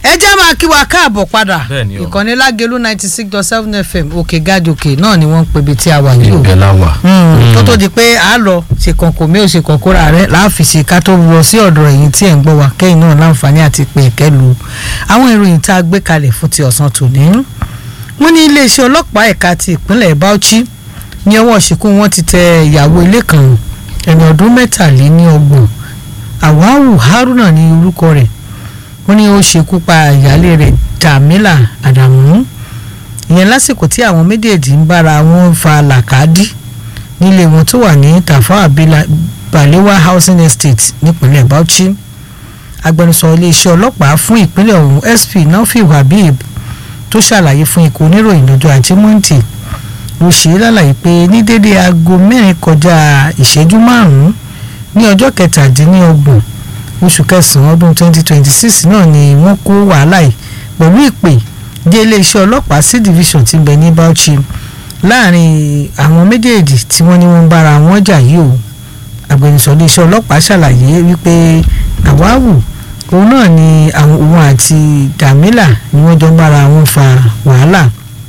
ẹ jẹ́ máa kí wa káàbọ̀ padà Bẹ́ẹ̀ni o. ìkànnì lágẹ̀lú ninety six dot seven fm òkè gàjòkè náà ni wọ́n ń pebi tí a wà yìí o ìgbẹ́ la wà. Mm, tó tó di pé a lọ ṣe kọ̀ǹkọ̀ mi ò ṣe kọ̀ǹkọ̀ra rẹ láàfìsì ká tó lọ sí ọ̀dọ̀ ẹ̀yìn tí ẹ̀ ń gbọ́ wa kẹ́yìn náà láǹfààní àti pé ẹ̀kẹ́ lu àwọn ìròyìn tá a gbé kalẹ̀ fún ti ọ̀sán tòní. wọ́n ní iléeṣẹ́ ọlọ́pàá ẹ̀ka ti ìpínlẹ̀ Bauchi ní ọwọ́ ṣìkú wọn ti tẹ ìyàwó ilé kan ẹni ọdún mẹ́tàléníọgbọ̀n Àwáwù Haruna ní orúkọ rẹ̀ wọ́n ní ó ṣekú pa ìyáálé rẹ̀ Jamila Adamu ìyẹn lásìkò tí àwọn méjèèjì ń bára wọn fa làkàdí nílé wọn tó wà ní Tafawa Bila- Balewa housing estate nípínlẹ̀ Bauchi agbẹnusọ iléeṣẹ́ ọlọ́pàá fún ìpínlẹ̀ ọ̀hún SP Nafiu Habib tó ṣàlàyé fún ikọ̀ oníròyìn lọ́jọ́ ajé Monday ló ṣe é lálàyé pé ní dédé aago mẹ́rin kọjá ìṣẹ́jú márùn-ún ní ọjọ́ kẹtàdínlọ́gbọ̀n oṣù kẹsàn-án ọdún 2026 náà ni wọ́n kó wàhálà yìí pẹ̀lú ìpè dé iléeṣẹ́ ọlọ́pàá sí division tí ń bẹ ní Bauchi láàrin àwọn méjèèjì tí wọ́n ní wọ́n ń bára wọn jà yìí o agbẹnusọ iléeṣẹ́ ọlọ́pàá ṣàlàyé wípé àwáwù òun náà ni àwọn òun àti Dàmílà ni wọ́n jọ ń bára wọn fa wàhálà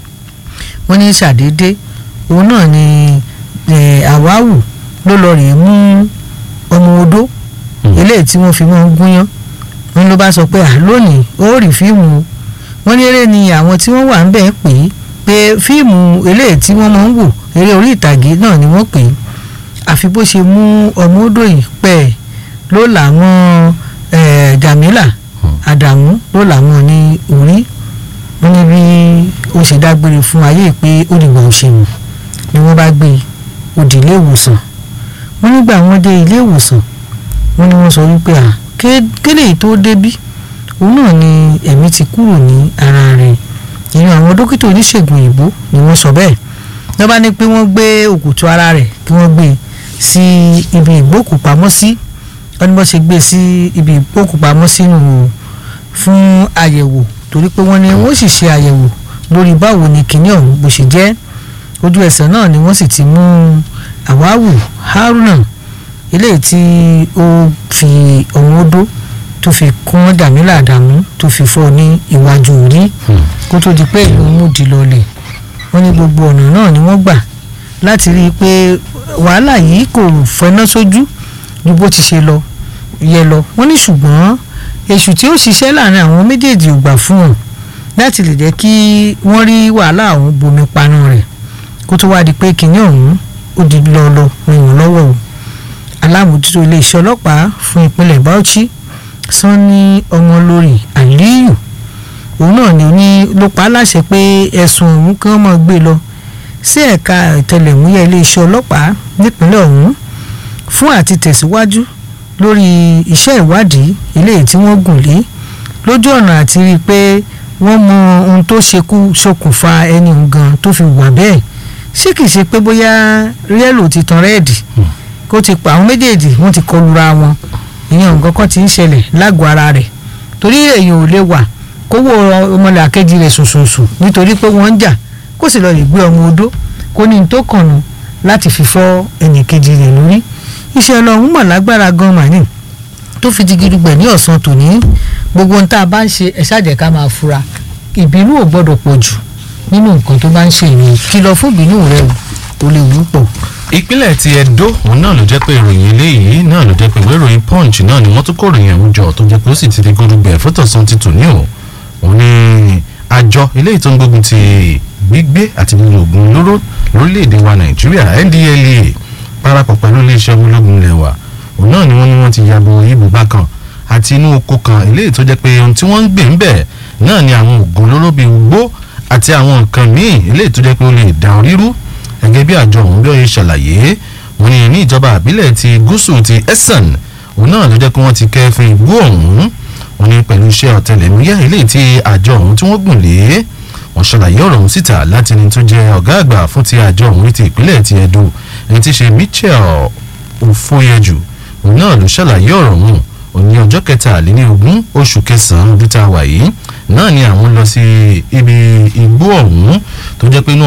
wọ́n ní ṣàdédé òun náà ni eh, àwáwù ló lọ rèé mú ọmọ odó eléyìí tí wọ́n fi máa ń gúnyán wọ́n ló bá sọ pé à lónìí ó rí fíìmù o wọ́n ní eré ni àwọn tí wọ́n wà ń bẹ̀ pè é pé fíìmù eléyìí tí wọ́n máa ń wò eré orí ìtàgé náà ni wọ́n pè é àfi bó ṣe mú ọmọ odò yìí pẹ́ ló làwọn eh, Jamila Adamu ló làwọn ní orí wọ́n ní bí ó ṣe dágbére fún ayé pé ó dìgbà òṣèlú ni wọ́n bá gbé e ó di ilé ìwòsàn wọ́n nígbà wọ́n dé ilé ìwòsàn wọ́n ní wọ́n sọ wípé à ké- kéde yìí tó débí òun náà ni ẹ̀mí ti kúrò ní ara rẹ̀ ìyẹn àwọn dókítà oníṣègùn òyìnbó ni wọ́n sọ bẹ́ẹ̀ wọ́n bá ní pé wọ́n gbé òkùtù ara rẹ̀ kí wọ́n gbé e sí ibi ìgbókùpamọ́sí wọ́n ní wọ́n ṣe gbé e sí ibi ìgbókùpamọ́sí nù o fún àyẹ̀wò torí pé wọ́n ní wọ́n sì ṣe àyẹ̀wò lórí báwo ni kinní ọ̀hún bó ṣe jẹ́ ojú ẹsẹ̀ náà ni wọ́n sì ti mú Àwáwù Haruna eléyìí tí ó fi ọ̀hún odó tó fi kún Dàmílà Àdàmú tó fi fọ́ ní iwájú orí kó tó di pé ìlú múdi lọlẹ̀ wọ́n ní gbogbo ọ̀nà náà ni wọ́n gbà láti rí i pé wàhálà yìí kò fẹ́ná sójú ju bó ti ṣe lọ yẹ lọ wọ́n ní ṣùgbọ́n èṣù tí ó ṣiṣẹ́ láàrin àwọn méjèèjì ò gbà fún wọn láti lè jẹ́ kí wọ́n rí wàhálà ọ̀hún bomi panu rẹ̀ kó tó wáá di pé kinní ọ̀hún ó di lọ́ọ́lọ́ rìn wọ́n lọ́wọ́ o alámòjútó iléeṣẹ́ ọlọ́pàá fún ìpínlẹ̀ Bauchi Sanni Ọmọlórí Aliyu òun náà ni ní ló pa á láṣẹ pé ẹ̀sùn ọ̀hún kí wọ́n máa gbé lọ sí ẹ̀ka ìtẹlẹ̀múyẹ́ iléeṣẹ́ ọlọ́pàá nípínlẹ̀ ọ̀hún fún àti tẹ̀síwájú lórí iṣẹ́ ìwádìí eléyìí tí wọ́n gùn lé lójú ọ̀nà àti rí i pé wọ́n mọ ohun tó ṣekú ṣokùnfà ẹni òun gan tó fi wà bẹ́ẹ̀ ṣé kìí ṣe pé bóyá rẹ́lò ti tan rẹ́ẹ̀dì kó ti pa àwọn méjèèjì wọ́n ti kọlura wọn ìyẹn nǹkan kan ti ń ṣẹlẹ̀ lágọ̀ọ́ ara rẹ̀ torí èèyàn ò lè wà kó wo ọmọlẹ̀ àkejì rẹ̀ sùnsùnsùn nítorí pé wọ́n ń jà kó sì lọ lè gbé ọmọ odó kó ní n tó kànnù láti fi fọ́ ẹnìkejì rẹ̀ lórí iṣẹ́ ọlọ́run mọ̀ lágbára gan màní tó fi di gidigbẹ̀ ní ọ̀sán tòní gbogbo ohun tá a bá ń ṣe ẹ̀ ṣáàjẹ́ ká máa fura ìbínú ò gbọ́dọ̀ pọ̀ jù nínú nǹkan tó bá ń ṣe ìrìn kìlọ̀ fún ìbínú rẹ̀ o lè wú pọ̀. ìpínlẹ̀ ti Ẹdó òun náà ló jẹ́ pé ìròyìn eléyìí náà ló jẹ́ pé ìwé ìròyìn Punch náà ni wọ́n tún kó ìròyìn ọ̀hún jọ tó jẹ́ pé ó sì ti di gbódùgbẹ̀ fótọ̀sán ti tò ní o òun ni àjọ eléyìí tó ń gbógun ti gbígbé àti lílo oògùn olóró lórílẹ̀‐èdè wa Nàìjíríà NDLEA parapọ̀ pẹ̀lú iléeṣẹ́ ológun ilẹ̀ wa òun náà ni wọ́n ní wọ́n ti yabo ibùba kan àti inú oko kan eléyìí tó jẹ́ pé ohun tí wọ́n ń gbé ń bẹ̀ náà ni àwọn oògùn olóró bíi ugbó àti àwọn nǹkan míì eléyìí tó jẹ́ pé ó lè dá orí rú gẹ́gẹ́ bí àjọ ọ̀hún bí ó ṣe ṣàlàyé wọ́n ní ní ìjọba àbílẹ̀ ti gúúsù ti Esan òun náà ló jẹ́ pé wọ́n ti kẹ́fín igbó ọ̀hún wọ́n ní pẹ̀lú iṣẹ́ ọ̀tẹlẹ̀múyẹ́ eléyìí tí àjọ ọ̀hún tí wọ́n gùn lé wọ́n ṣàlàyé ọ̀rọ̀ ọ̀hún síta láti ní tó jẹ́ ọ̀gá àgbà fún ti àjọ ọ̀hún ti ìpínlẹ̀ ti Ẹdó ẹni tí ṣe Michel Ofoyeju òun náà ló ṣàlàyé ọ̀rọ̀ ọ̀hún òní ọjọ́ kẹtàlélógún oṣù kẹsàn-án ọdún tá a wà yìí náà ni àwọn lọ sí ibi igbó ọ̀hún tó jẹ́ pé inú